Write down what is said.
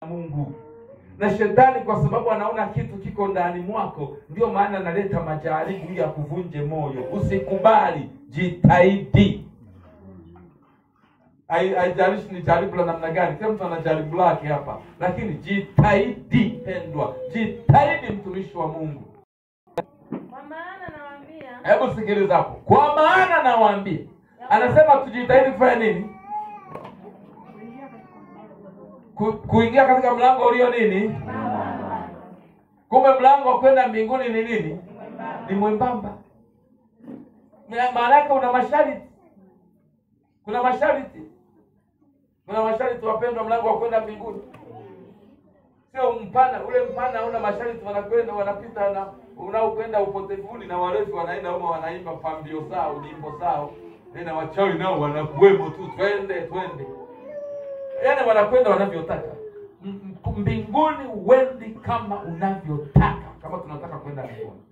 Mungu. Na shetani kwa sababu anaona kitu kiko ndani mwako, ndio maana analeta majaribu ili akuvunje moyo. Usikubali, jitahidi. Hai- Haijalishi ni jaribu la namna gani, kila mtu ana jaribu lake hapa, lakini jitahidi pendwa, jitahidi mtumishi wa Mungu. Kwa maana nawaambia Hebu sikiliza hapo, kwa maana nawaambia, anasema tujitahidi kufanya nini? Ku, kuingia katika mlango ulio nini? Kumbe mlango wa kwenda mbinguni ni nini? Ni mwembamba. Ma- Maana yake una masharti, kuna masharti, kuna masharti wapendwa, mlango wa kwenda mbinguni sio mpana. Ule mpana una masharti, wanakwenda wanapita na unaokwenda upotevuni, na walevi wanaenda humo wanaimba pambio zao, nyimbo zao, na wachawi nao wanakuwemo tu, twende twende, yaani wanakwenda wanavyotaka. M- m- Mbinguni huendi kama unavyotaka, kama tunataka kwenda mbinguni.